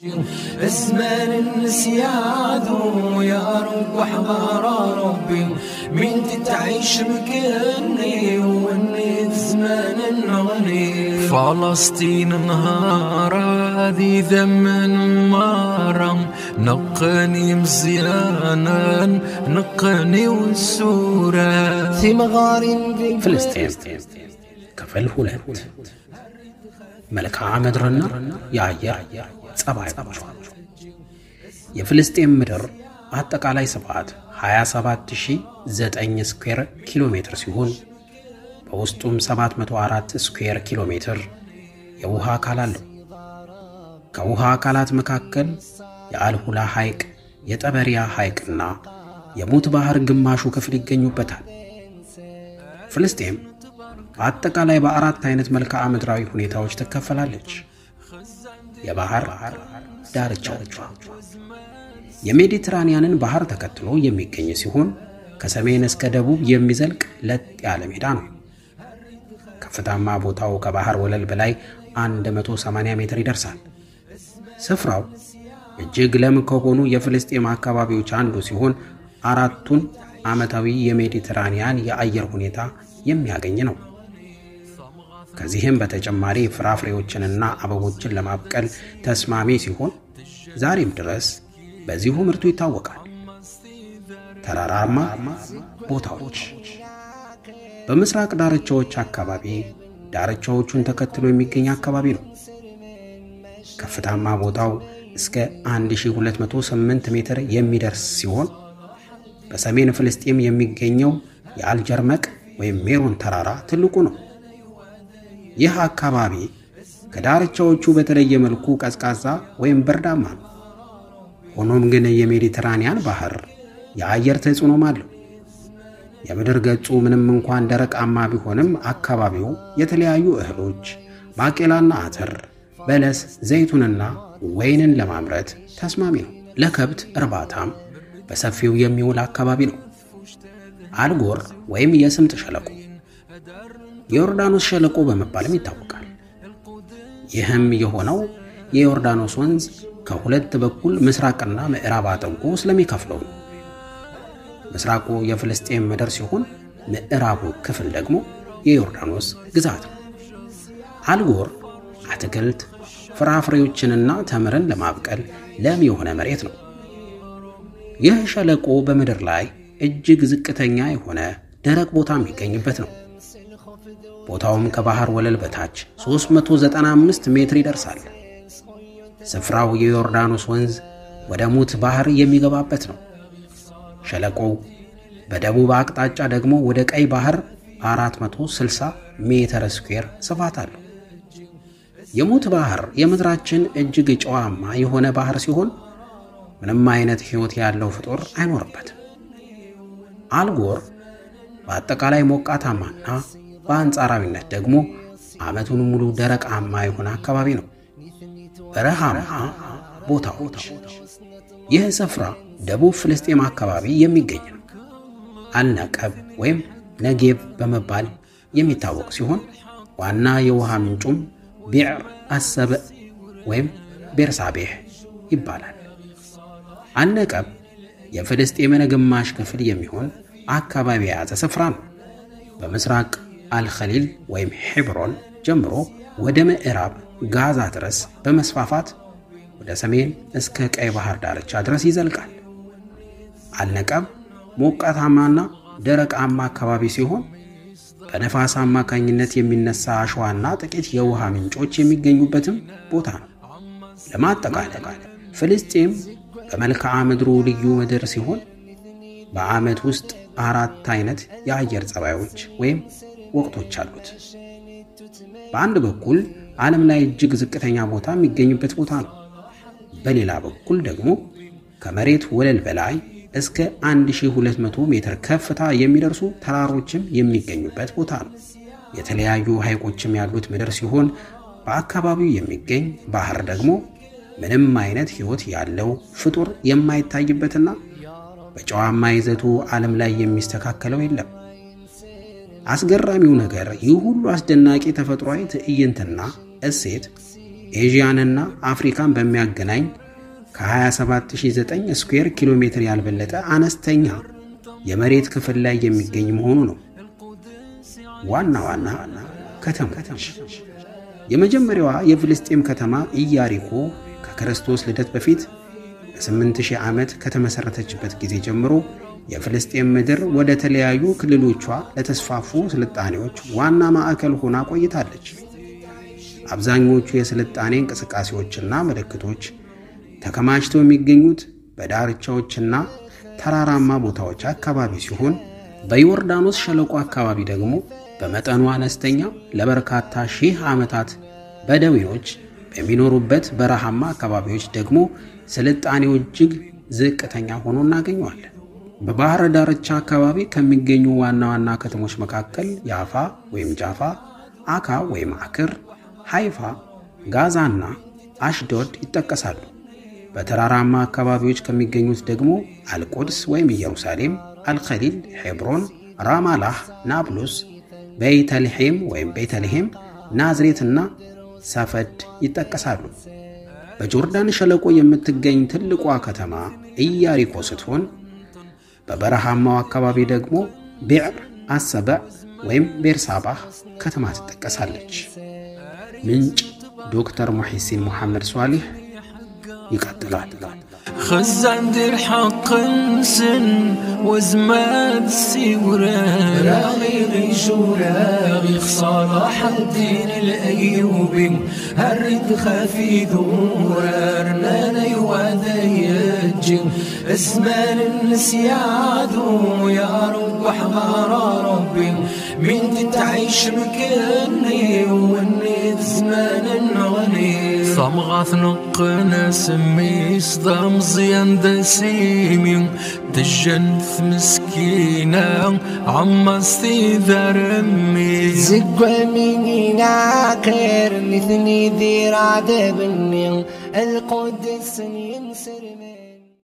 اسمان النسيان يا رب احضر ربي من تتعيش مكاني واني في زمان نغني فلسطين نهار هذه ذمن مرم نقني مزيانا نقني والسورة ثمغار ፍልስጤም ክፍል ሁለት መልክዓ ምድርና የአየር ጸባዮች የፍልስጤም ምድር አጠቃላይ ስፋት 27009 ስኩዌር ኪሎ ሜትር ሲሆን በውስጡም 704 ስኩዌር ኪሎ ሜትር የውሃ አካል አለው። ከውሃ አካላት መካከል የአልሁላ ሐይቅ፣ የጠበሪያ ሐይቅና የሙት ባህር ግማሹ ክፍል ይገኙበታል። ፍልስጤም በአጠቃላይ በአራት አይነት መልክዓ ምድራዊ ሁኔታዎች ትከፈላለች። የባህር ዳርቻዎቿ የሜዲትራኒያንን ባህር ተከትሎ የሚገኝ ሲሆን ከሰሜን እስከ ደቡብ የሚዘልቅ ለጥ ያለ ሜዳ ነው። ከፍታማ ቦታው ከባህር ወለል በላይ 180 ሜትር ይደርሳል። ስፍራው እጅግ ለም ከሆኑ የፍልስጤም አካባቢዎች አንዱ ሲሆን አራቱን ዓመታዊ የሜዲትራኒያን የአየር ሁኔታ የሚያገኝ ነው። ከዚህም በተጨማሪ ፍራፍሬዎችንና አበቦችን ለማብቀል ተስማሚ ሲሆን ዛሬም ድረስ በዚሁ ምርቱ ይታወቃል። ተራራማ ቦታዎች በምስራቅ ዳርቻዎች አካባቢ ዳርቻዎቹን ተከትሎ የሚገኝ አካባቢ ነው። ከፍታማ ቦታው እስከ 1208 ሜትር የሚደርስ ሲሆን በሰሜን ፍልስጤም የሚገኘው የአልጀርመቅ ወይም ሜሮን ተራራ ትልቁ ነው። ይህ አካባቢ ከዳርቻዎቹ በተለየ መልኩ ቀዝቃዛ ወይም በርዳማ ነው። ሆኖም ግን የሜዲትራኒያን ባህር የአየር ተጽዕኖም አለው። የምድር ገጹ ምንም እንኳን ደረቃማ ቢሆንም አካባቢው የተለያዩ እህሎች፣ ባቄላና አተር፣ በለስ፣ ዘይቱንና ወይንን ለማምረት ተስማሚ ነው። ለከብት እርባታም በሰፊው የሚውል አካባቢ ነው። አልጎር ወይም የስምጥ ሸለቆ የዮርዳኖስ ሸለቆ በመባልም ይታወቃል። ይህም የሆነው የዮርዳኖስ ወንዝ ከሁለት በኩል ምስራቅና ምዕራብ አጥብቆ ስለሚከፍለው ነው። ምስራቁ የፍልስጤም ምድር ሲሆን ምዕራቡ ክፍል ደግሞ የዮርዳኖስ ግዛት ነው። አልጎር አትክልት፣ ፍራፍሬዎችንና ተምርን ለማብቀል ለም የሆነ መሬት ነው። ይህ ሸለቆ በምድር ላይ እጅግ ዝቅተኛ የሆነ ደረቅ ቦታ የሚገኝበት ነው። ቦታውም ከባህር ወለል በታች 395 ሜትር ይደርሳል። ስፍራው የዮርዳኖስ ወንዝ ወደ ሙት ባህር የሚገባበት ነው። ሸለቆው በደቡብ አቅጣጫ ደግሞ ወደ ቀይ ባህር 460 ሜትር ስኩዌር ስፋት አለው። የሙት ባህር የምድራችን እጅግ ጨዋማ የሆነ ባህር ሲሆን ምንም አይነት ሕይወት ያለው ፍጡር አይኖርበትም። አልጎር በአጠቃላይ ሞቃታማና በአንጻራዊነት ደግሞ ዓመቱን ሙሉ ደረቃማ የሆነ አካባቢ ነው። በረሃማ ቦታዎች ይህ ስፍራ ደቡብ ፍልስጤም አካባቢ የሚገኝ ነው። አልነቀብ ወይም ነጌብ በመባል የሚታወቅ ሲሆን ዋና የውሃ ምንጩም ቢዕር አሰብእ ወይም ቤርሳቤህ ይባላል። አልነቀብ የፍልስጤምን ግማሽ ክፍል የሚሆን አካባቢ የያዘ ስፍራ ነው። በምስራቅ አልኸሊል ወይም ሄብሮን ጀምሮ ወደ ምዕራብ ጋዛ ድረስ በመስፋፋት ወደ ሰሜን እስከ ቀይ ባህር ዳርቻ ድረስ ይዘልቃል። አልነቀብ ሞቃታማና ደረቃማ አካባቢ ሲሆን በነፋስ አማካኝነት የሚነሳ አሸዋና ጥቂት የውሃ ምንጮች የሚገኙበትም ቦታ ነው። ለማጠቃለል ፍልስጤም በመልክዓ ምድሩ ልዩ ምድር ሲሆን በዓመት ውስጥ አራት አይነት የአየር ጸባዮች ወይም ወቅቶች አሉት። በአንድ በኩል ዓለም ላይ እጅግ ዝቅተኛ ቦታ የሚገኝበት ቦታ ነው። በሌላ በኩል ደግሞ ከመሬት ወለል በላይ እስከ 1200 ሜትር ከፍታ የሚደርሱ ተራሮችም የሚገኙበት ቦታ ነው። የተለያዩ ሐይቆችም ያሉት ምድር ሲሆን በአካባቢው የሚገኝ ባህር ደግሞ ምንም አይነት ሕይወት ያለው ፍጡር የማይታይበትና በጨዋማ ይዘቱ ዓለም ላይ የሚስተካከለው የለም። አስገራሚው ነገር ይህ ሁሉ አስደናቂ ተፈጥሯዊ ትዕይንትና እሴት ኤዥያንና አፍሪካን በሚያገናኝ ከ27009 ስኩዌር ኪሎ ሜትር ያልበለጠ አነስተኛ የመሬት ክፍል ላይ የሚገኝ መሆኑ ነው። ዋና ዋና ከተሞች የመጀመሪያዋ የፍልስጤም ከተማ ኢያሪኮ ከክርስቶስ ልደት በፊት በ8000 ዓመት ከተመሠረተችበት ጊዜ ጀምሮ የፍልስጤም ምድር ወደ ተለያዩ ክልሎቿ ለተስፋፉ ስልጣኔዎች ዋና ማዕከል ሆና ቆይታለች። አብዛኞቹ የስልጣኔ እንቅስቃሴዎችና ምልክቶች ተከማችተው የሚገኙት በዳርቻዎችና ተራራማ ቦታዎች አካባቢ ሲሆን በዮርዳኖስ ሸለቆ አካባቢ ደግሞ በመጠኑ አነስተኛ ለበርካታ ሺህ ዓመታት በደዌዎች በሚኖሩበት በረሃማ አካባቢዎች ደግሞ ስልጣኔው እጅግ ዝቅተኛ ሆኖ እናገኘዋለን። በባህረ ዳርቻ አካባቢ ከሚገኙ ዋና ዋና ከተሞች መካከል ያፋ ወይም ጃፋ፣ አካ ወይም አክር፣ ሃይፋ፣ ጋዛና አሽዶድ ይጠቀሳሉ። በተራራማ አካባቢዎች ከሚገኙት ደግሞ አልቁድስ ወይም ኢየሩሳሌም፣ አልኸሊል፣ ሄብሮን፣ ራማላህ፣ ናብሉስ፣ ቤተልሔም ወይም ቤተልሔም፣ ናዝሬትና ሰፈድ ይጠቀሳሉ። በጆርዳን ሸለቆ የምትገኝ ትልቋ ከተማ ኢያሪኮ ስትሆን በበረሃማው አካባቢ ደግሞ ቢዕር አሰበዕ ወይም ቤርሳባህ ከተማ ትጠቀሳለች። ምንጭ ዶክተር ሙሒሲን ሙሐመድ ሷሊህ ይቀጥላል። خزان دير حق نسن وزمان السيورة راغي غيشو راغي صلاح الدين الأيوبي هرد خافي ذورا رنانا يوادا يجن اسمان النسيادو يا رب حضار ربي من تتعيش مكاني واني زمان نغني صمغة نقنا سمي صدام زيان دسيمي تجنث مسكينة عما استيذر امي زقوا مني ناكر مثني ذي رعد بني القدس ينسر مني